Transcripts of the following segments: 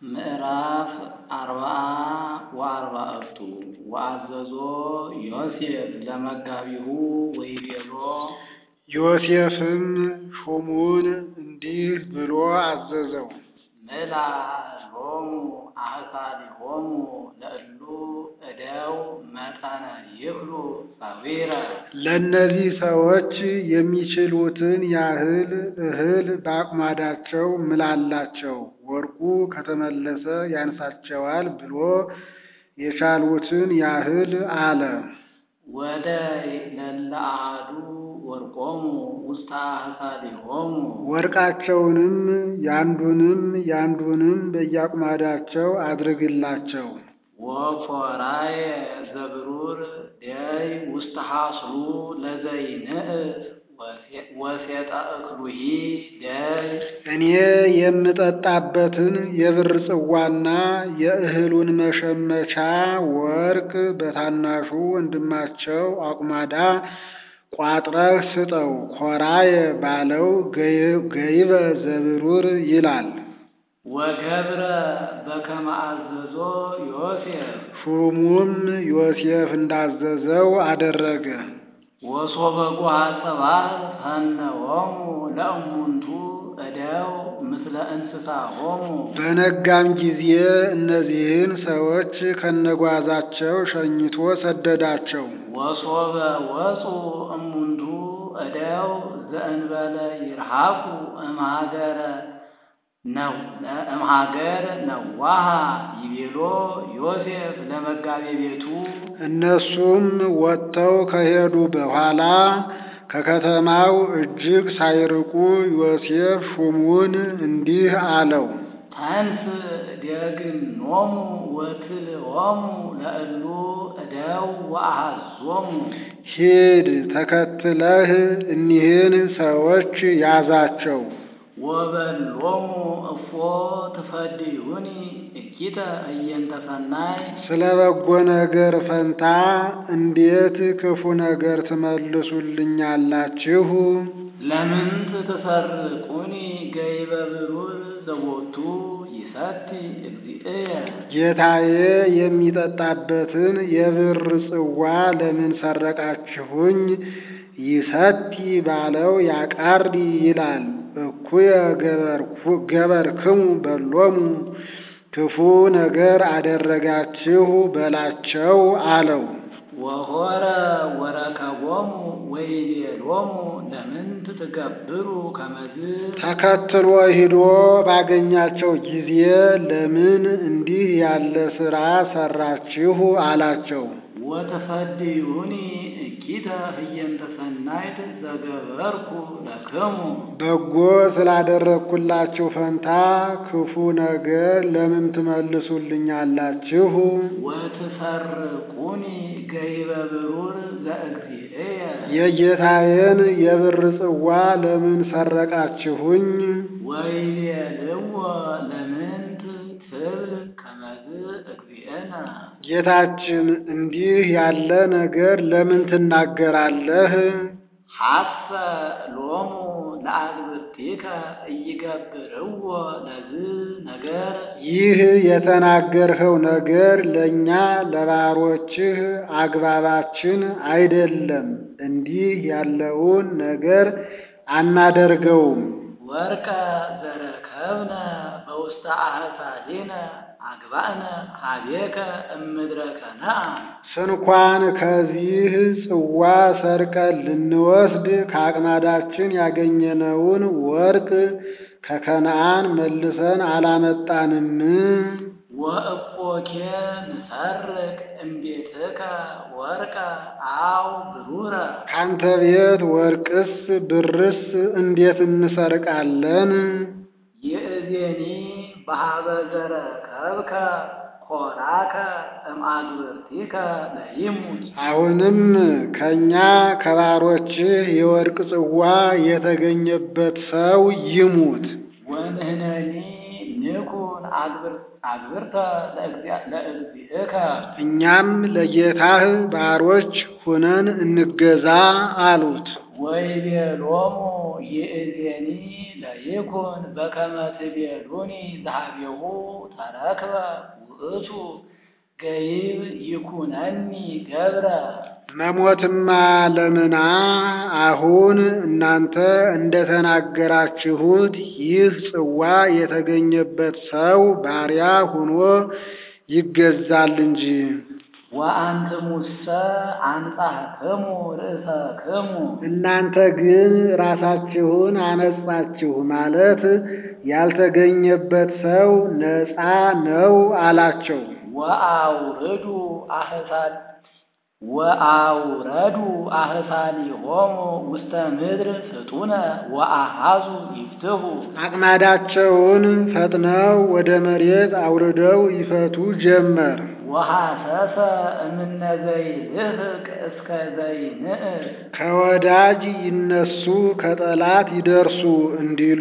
ምዕራፍ አርብዓ ወአርባዕቱ ወአዘዞ ዮሴፍ ለመጋቢሁ ወይቤሎ ዮሴፍም ሹሙን እንዲህ ብሎ አዘዘው። ምላ ሎሙ አሕሳሊሆሙ ለእሉ እደው መጠነ ይክሉ ጸዊረ ለእነዚህ ሰዎች የሚችሉትን ያህል እህል በአቁማዳቸው ምላላቸው፣ ወርቁ ከተመለሰ ያንሳቸዋል ብሎ የቻሉትን ያህል አለ። ወደ ለለ አሐዱ ወርቆሙ ውስተ አሕሳሊሆሙ ወርቃቸውንም ያንዱንም ያንዱንም በየአቁማዳቸው አድርግላቸው። ወኮራየ ዘብሩር ደይ ውስተ ሐስሉ ለዘይንእስ ወሴጠ እክሉሂ ደይ እኔ የምጠጣበትን የብር ጽዋና የእህሉን መሸመቻ ወርቅ በታናሹ ወንድማቸው አቁማዳ ቋጥረህ ስጠው። ኮራየ ባለው ገይበ ዘብሩር ይላል። ወገብረ በከመ አዘዞ ዮሴፍ ሹሙም ዮሴፍ እንዳዘዘው አደረገ። ወሶበ ጓሐ ጽባሕ ፈነወሙ ለእሙንቱ እደው ምስለ እንስሳሆሙ በነጋም ጊዜ እነዚህን ሰዎች ከነጓዛቸው ሸኝቶ ሰደዳቸው። ወሶበ ወፁ እሙንቱ እደው ዘእንበለ ይርሃቁ እምሃገረ እምሃገር ነዋሃ ይቤሎ ዮሴፍ ለመጋቤ ቤቱ እነሱም ወጥተው ከሄዱ በኋላ ከከተማው እጅግ ሳይርቁ ዮሴፍ ሹሙን እንዲህ አለው። ተንስ ደግኖሙ ወትልዎሙ ለእሉ እደው ወአሐዞሙ ሂድ ተከትለህ እኒህን ሰዎች ያዛቸው። ወበሎሙ እፎ ትፈድዩኒ እኪተ እየንተ ሰናይ ስለ በጎ ነገር ፈንታ እንዴት ክፉ ነገር ትመልሱልኛላችሁ? ለምንት ትሰርቁኒ ገይበ ብሩር ዘቦቱ ይሰቲ እግዚእየ ጌታዬ የሚጠጣበትን የብር ጽዋ ለምን ሰረቃችሁኝ? ይሰቲ ባለው ያቃሪ ይላል። እኩየ ገበርክሙ በሎሙ ክፉ ነገር አደረጋችሁ በላቸው አለው። ወሆረ ወረከቦሙ ወይቤሎሙ ለምንት ትገብሩ ከመዝ ተከትሎ ሂዶ ባገኛቸው ጊዜ ለምን እንዲህ ያለ ሥራ ሰራችሁ አላቸው። ወተፈድዩኒ እኪተ ህየንተ ሰናይት ዘገበርኩ ለክሙ በጎ ስላደረግኩላችሁ ፈንታ ክፉ ነገር ለምን ትመልሱልኛላችሁ? ወትሰርቁኒ ገይበ ብሩር ዘእግዚእየ የጌታዬን የብር ጽዋ ለምን ሰረቃችሁኝ? ወይቤልዎ ለምንት ትብል ከመዝ እግዚእነ ጌታችን እንዲህ ያለ ነገር ለምን ትናገራለህ? ሐሰ ሎሙ ለአግብርቲከ እይገብርዎ ለዝ ነገር ይህ የተናገርኸው ነገር ለእኛ ለባሮችህ አግባባችን አይደለም። እንዲህ ያለውን ነገር አናደርገውም። ወርቀ ዘረከብነ በውስተ አሕሳሊነ አግባእነ ሀቤከ እምድረ ከነዓን ስንኳን ከዚህ ጽዋ ሰርቀን ልንወስድ ከአቅማዳችን ያገኘነውን ወርቅ ከከነዓን መልሰን አላመጣንም። ወእፎኬ ንሰርቅ እምቤትከ ወርቀ አው ብሩረ ካንተ ቤት ወርቅስ ብርስ እንዴት እንሰርቃለን? ይእዜኒ በሀበ ዘረከብከ ኮራከ እምአግብርቲከ ለይሙት አሁንም ከእኛ ከባሮችህ የወርቅ ጽዋ የተገኘበት ሰው ይሙት። ወንህነኒ ንኩን አግብርተ ለእግዚእከ እኛም ለጌታህ ባሮች ሁነን እንገዛ አሉት። ወይቤሎሙ ይእዜኒ ለይኩን በከመ ትቤሉኒ ዘኀቤሁ ተረክበ ውእቱ ገይብ ይኩነኒ ገብረ መሞትማ ለምና አሁን እናንተ እንደተናገራችሁት ይህ ጽዋ የተገኘበት ሰው ባሪያ ሆኖ ይገዛል እንጂ። ወአንትሙሰ አንጻሕክሙ ርእሰክሙ እናንተ ግን ራሳችሁን አነጻችሁ ማለት ያልተገኘበት ሰው ነፃ ነው አላቸው። ወአውርዱ አህሳል ወአውረዱ አህሳሊሆሙ ውስተ ምድር ፍጡነ ወአሃዙ ይፍትሑ አቅማዳቸውን ፈጥነው ወደ መሬት አውርደው ይፈቱ ጀመር። ወሐሰሰ እምነ ዘይልህቅ እስከ ዘይንእስ ከወዳጅ ይነሱ ከጠላት ይደርሱ እንዲሉ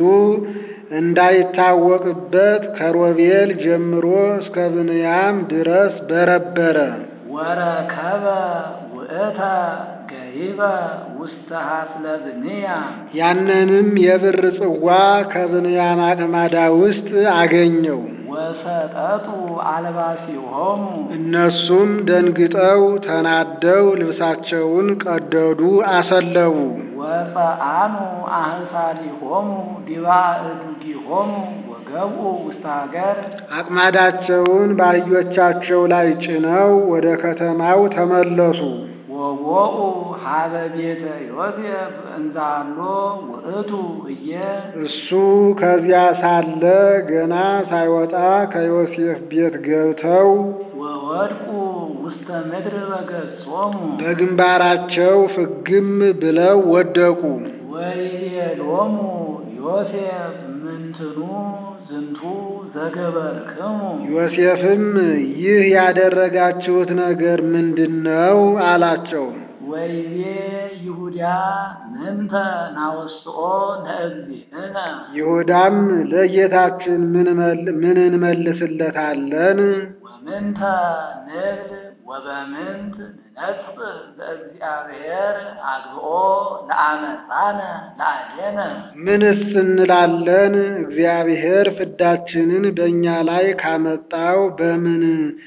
እንዳይታወቅበት ከሮቤል ጀምሮ እስከ ብንያም ድረስ በረበረ። ወረከበ ውእተ ገይበ ውስተ ሀስለ ብንያም ያንንም የብር ጽዋ ከብንያም አቅማዳ ውስጥ አገኘው። ወሰጠጡ አልባሲሆሙ እነሱም ደንግጠው ተናደው ልብሳቸውን ቀደዱ፣ አሰለቡ። ወፀአኑ አህሳሊሆሙ ዲባ እዱጊሆሙ ወገብኡ ውስተ ሀገር አቅማዳቸውን በአህዮቻቸው ላይ ጭነው ወደ ከተማው ተመለሱ። ወቦኡ ሀበ ቤተ ዮሴፍ እንዛሎ ውእቱ እየ እሱ ከዚያ ሳለ ገና ሳይወጣ ከዮሴፍ ቤት ገብተው ወወድቁ ውስተ ምድር በገጾሙ በግንባራቸው ፍግም ብለው ወደቁ። ወይቤሎሙ ዮሴፍ ምንትኑ ዝንቱ ዘገበርክሙ ዮሴፍም ይህ ያደረጋችሁት ነገር ምንድን ነው? አላቸው። ወይቤ ይሁዳ ምንተ ናወስኦ ለእግዚእነ ይሁዳም ለጌታችን ምን መል- ምን እንመልስለታለን? ወምንተ ንብል ወበምንት ንነጽእ ለእግዚአብሔር አግብኦ ለአመፃነ ለአዴነ ምንስ እንላለን? እግዚአብሔር ፍዳችንን በእኛ ላይ ካመጣው በምን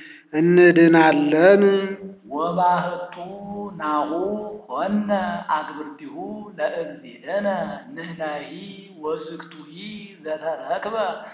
እንድናለን? ወባህቱ ናሁ ኮነ አግብርቲሁ ለእግዚእነ ንሕናሂ ወዝግቱሂ ዘተረክበ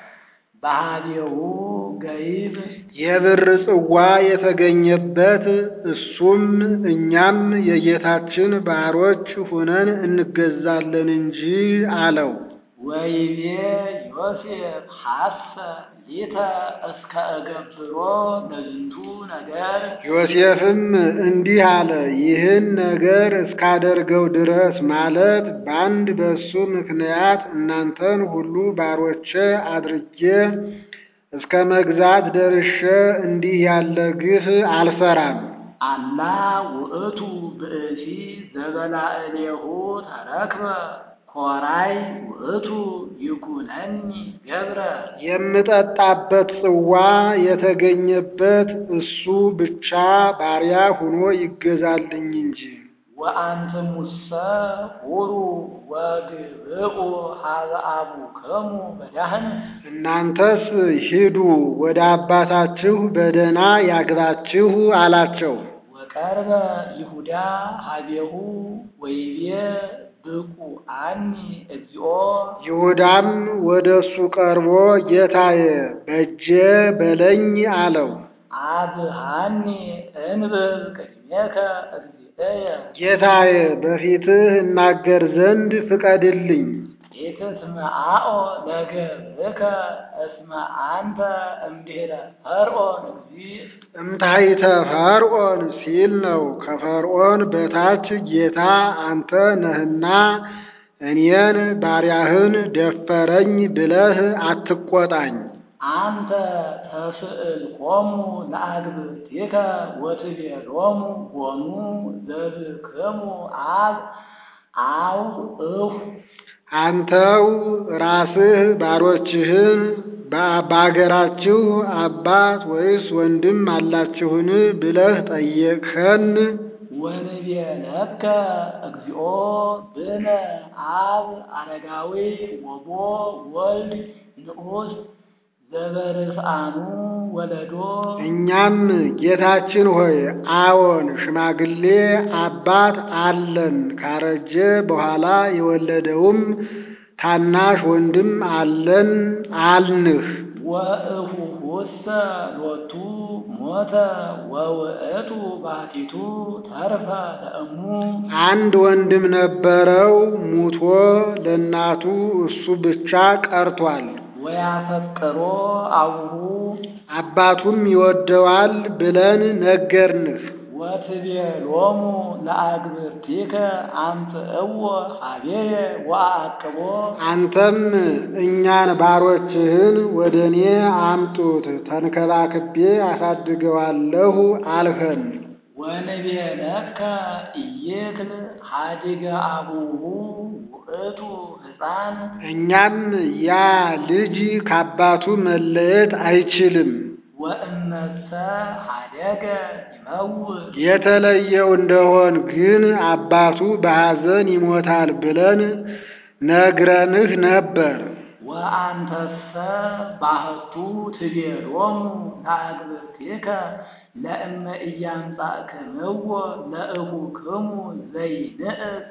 ባህሌሁ ገይብ የብር ጽዋ የተገኘበት እሱም እኛም የጌታችን ባሮች ሁነን እንገዛለን እንጂ አለው። ወይቤ ዮሴፍ ሐሰ ሊተ እስከ እገብሮ ለዝንቱ ነገር ዮሴፍም እንዲህ አለ፣ ይህን ነገር እስካደርገው ድረስ ማለት በአንድ በሱ ምክንያት እናንተን ሁሉ ባሮቼ አድርጌ እስከ መግዛት ደርሼ እንዲህ ያለ ግፍ አልሰራም። አላ ውእቱ ብእሲ ዘበላዕሌሁ ተረክበ ኮራይ ውእቱ ይኩነኒ ገብረ የምጠጣበት ጽዋ የተገኘበት እሱ ብቻ ባሪያ ሆኖ ይገዛልኝ እንጂ። ወአንትሙሰ ሁሩ ወግብኡ ሀበ አቡክሙ በዳህን እናንተስ ሂዱ ወደ አባታችሁ በደህና ያግባችሁ አላቸው። ወቀርበ ይሁዳ ሀቤሁ ወይቤ ብቁ አኒ እግዚኦ ይሁዳም ወደ እሱ ቀርቦ ጌታዬ በእጄ በለኝ አለው። አብሃኒ እንብል ቅድሜከ እግዚእየ ጌታዬ በፊትህ እናገር ዘንድ ፍቀድልኝ። ኢትስምዓኦ ለገብርከ እስመ አንተ እምድኅረ ፈርዖን እግዚእ እምታይተ ፈርዖን ሲል ነው። ከፈርዖን በታች ጌታ አንተ ነህና እኔን ባሪያህን ደፈረኝ ብለህ አትቆጣኝ። አንተ ተስእልኮሙ ለአግብርቲከ ወትቤሎሙ ቦኑ ዘብክሙ አብ አው እሁ አንተው ራስህ ባሮችህን በ- በአገራችሁ አባት ወይስ ወንድም አላችሁን ብለህ ጠየቅኸን። ወንቤለከ እግዚኦ ብነ አብ አረጋዊ ወቦ ወልድ ንዑስ ዘበርስአኑ ወለዶ እኛም ጌታችን ሆይ አዎን ሽማግሌ አባት አለን፣ ካረጀ በኋላ የወለደውም ታናሽ ወንድም አለን አልንህ። ወእፉሁሰ ሎቱ ሞተ ወውእቱ ባቲቱ ተርፈ ለእሙ አንድ ወንድም ነበረው፣ ሙቶ ለእናቱ እሱ ብቻ ቀርቷል። ወያፈቅሮ አቡሁ አባቱም ይወደዋል ብለን ነገርንህ። ወትቤሎሙ ለአግብርቲከ አምጽእዎ ኀቤየ ወአቅቦ አንተም እኛን ባሮችህን ወደ እኔ አምጡት ተንከባክቤ አሳድገዋለሁ አልኸን። ወንቤለከ ኢይክል ኀዲገ አቡሁ ውእቱ ሕፃን እኛም ያ ልጅ ከአባቱ መለየት አይችልም፣ ወእመሰ ኀደገ ይመውት የተለየው እንደሆን ግን አባቱ በሐዘን ይሞታል ብለን ነግረንህ ነበር። ወአንተሰ ባሕቱ ትቤሎሙ ለአግብርቲከ ለእመ ኢያምጻእክምዎ ለእኹክሙ ዘይንእስ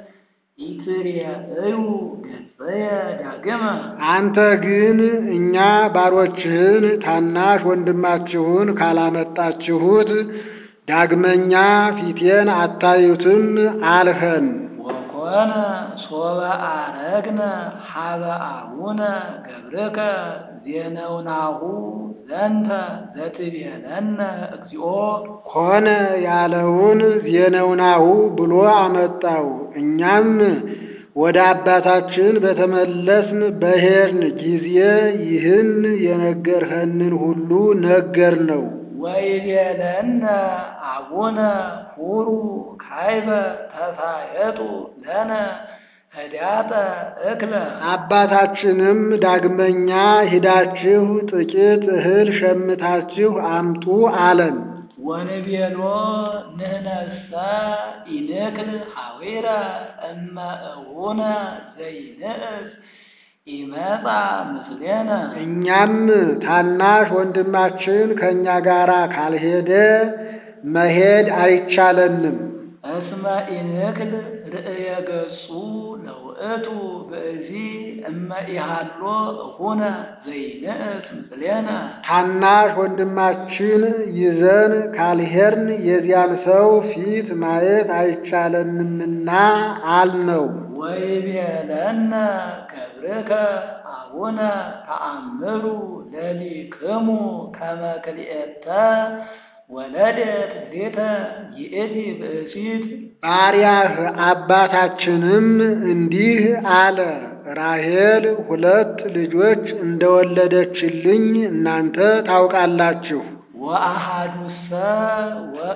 ኢትሬእዩ ገጽየ ዳግመ አንተ ግን እኛ ባሮችህን ታናሽ ወንድማችሁን ካላመጣችሁት ዳግመኛ ፊቴን አታዩትም አልኸን። ወኮነ ሶበ አረግነ ሀበ አቡነ ገብርከ ዜነውናሁ ዘንተ ዘትቤለነ እግዚኦ ኮነ ያለውን ዜነውናሁ ብሎ አመጣው። እኛም ወደ አባታችን በተመለስን በሄድን ጊዜ ይህን የነገርኸንን ሁሉ ነገር ነው። ወይቤለነ አቡነ ሁሩ ካይበ ተሳየጡ ለነ ህዳጠ እክለ አባታችንም ዳግመኛ ሂዳችሁ ጥቂት እህል ሸምታችሁ አምጡ አለን። ወንቤሎ ንህነሰ ኢንክል ሐዊረ እመ እቡነ ዘይንእስ ኢመጻ ምስሌነ እኛም ታናሽ ወንድማችን ከእኛ ጋር ካልሄደ መሄድ አይቻለንም። እስመ ኢንክል ርእየ ገጹ ለውእቱ ብእሲ እመ ኢሃሎ እኹነ ዘይንእስ ምስሌነ ታናሽ ወንድማችን ይዘን ካልሄድን የዚያን ሰው ፊት ማየት አይቻለንምና አልነው። ወይቤለነ ገብርከ አቡነ ተአምሩ ለሊክሙ ከመ ክልኤተ ወለደት ሌተ ይእቲ ብእሲት ባሪያህ አባታችንም እንዲህ አለ፣ ራሔል ሁለት ልጆች እንደወለደችልኝ እናንተ ታውቃላችሁ። ወአሃዱሰ ወ-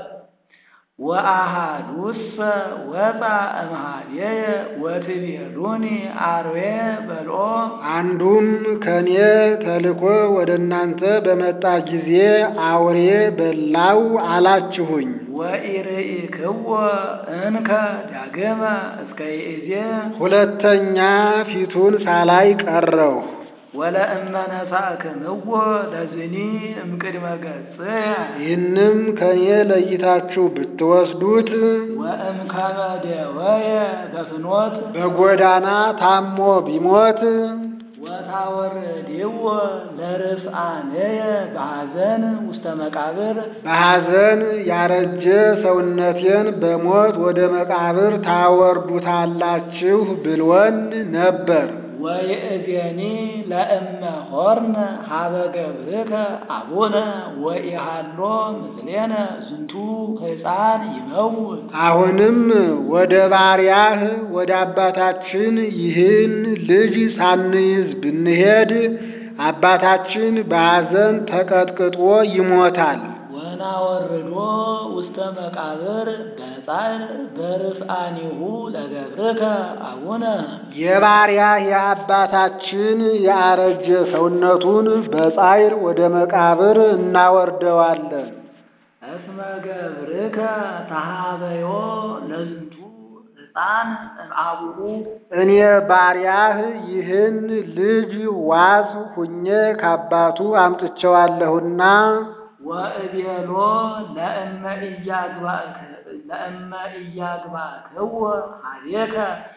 ወአሃዱሰ ወፃ እምኀቤየ ወትቤሉኒ አርዌ በልኦ አንዱም ከኔ ተልኮ ወደ እናንተ በመጣ ጊዜ አውሬ በላው አላችሁኝ። ወኢርኢክዎ እንከ ዳግመ እስከ ይእዜ ሁለተኛ ፊቱን ሳላይ ቀረው። ወለእመ ነሣእክምዎ ለዝኒ እምቅድመ ገጽየ ይህንም ከኔ ለይታችሁ ብትወስዱት ወእምከመ ደወየ በፍኖት በጎዳና ታሞ ቢሞት ወታወርድዎ ለርስአንየ በሐዘን ውስተ መቃብር በሐዘን ያረጀ ሰውነቴን በሞት ወደ መቃብር ታወርዱታላችሁ ብሎን ነበር። ወይእዜኒ ለእመ ሆርነ ሀበ ገብርከ አቡነ ወኢሃሎ ምስሌነ ዝንቱ ሕፃን ይመውት አሁንም ወደ ባሪያህ ወደ አባታችን ይህን ልጅ ሳንይዝ ብንሄድ አባታችን በሐዘን ተቀጥቅጦ ይሞታል። ወናወርዶ ውስተ መቃብር በጻዕር በርስአኒሁ ለገብርከ አቡነ የባሪያህ የአባታችን የአረጀ ሰውነቱን በጻዕር ወደ መቃብር እናወርደዋለን። እስመ ገብርከ ተሃበዮ ለዝንቱ ሕፃን እምአቡሁ እኔ ባሪያህ ይህን ልጅ ዋስ ሁኜ ከአባቱ አምጥቼዋለሁና ወእቤሎ ለእመ ኢያግባእክ ለእመ ኢያግባእክዎ ኀቤከ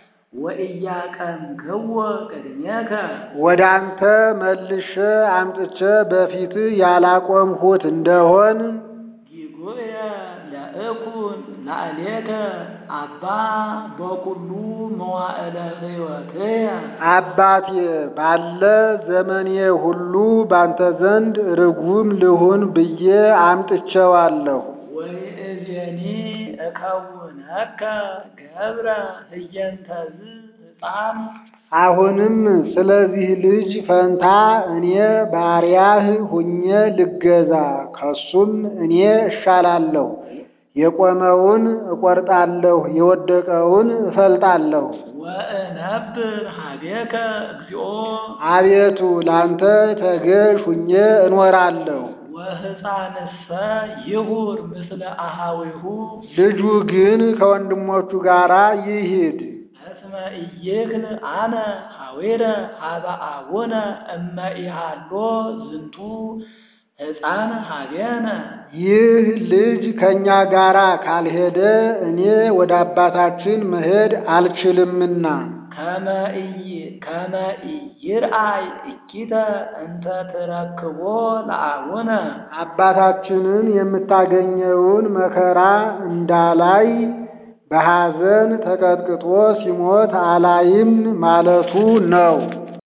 ወኢያቀምክዎ ቅድሜከ ወደ አንተ መልሼ አምጥቼ በፊትህ ያላቆምሁት እንደሆን ጊጉየ ለእኩን ላዕሌከ አባ በኩሉ መዋዕለ ሕይወትየ አባቴ ባለ ዘመኔ ሁሉ ባንተ ዘንድ ርጉም ልሁን ብዬ አምጥቼዋለሁ። ወይእዜኒ እከውነከ ገብረ ህየንተዝ ሕፃን አሁንም ስለዚህ ልጅ ፈንታ እኔ ባሪያህ ሁኜ ልገዛ፣ ከሱም እኔ እሻላለሁ። የቆመውን እቆርጣለሁ፣ የወደቀውን እፈልጣለሁ። ወእነብር ኀቤከ እግዚኦ አቤቱ ላንተ ተገዥ ሁኜ እኖራለሁ። ወሕፃንሰ ይሁር ምስለ አሃዊሁ ልጁ ግን ከወንድሞቹ ጋር ይሂድ። እስመ ኢይክል አነ ሐዊረ ሀበ አቡነ እመ ኢሃሎ ዝንቱ ሕፃን ኀቤነ ይህ ልጅ ከእኛ ጋር ካልሄደ እኔ ወደ አባታችን መሄድ አልችልምና ከመ ኢይ- ከመ ኢይርአይ እኪተ እንተ ትረክቦ ለአቡነ አባታችንን የምታገኘውን መከራ እንዳላይ በሐዘን ተቀጥቅጦ ሲሞት አላይም ማለቱ ነው።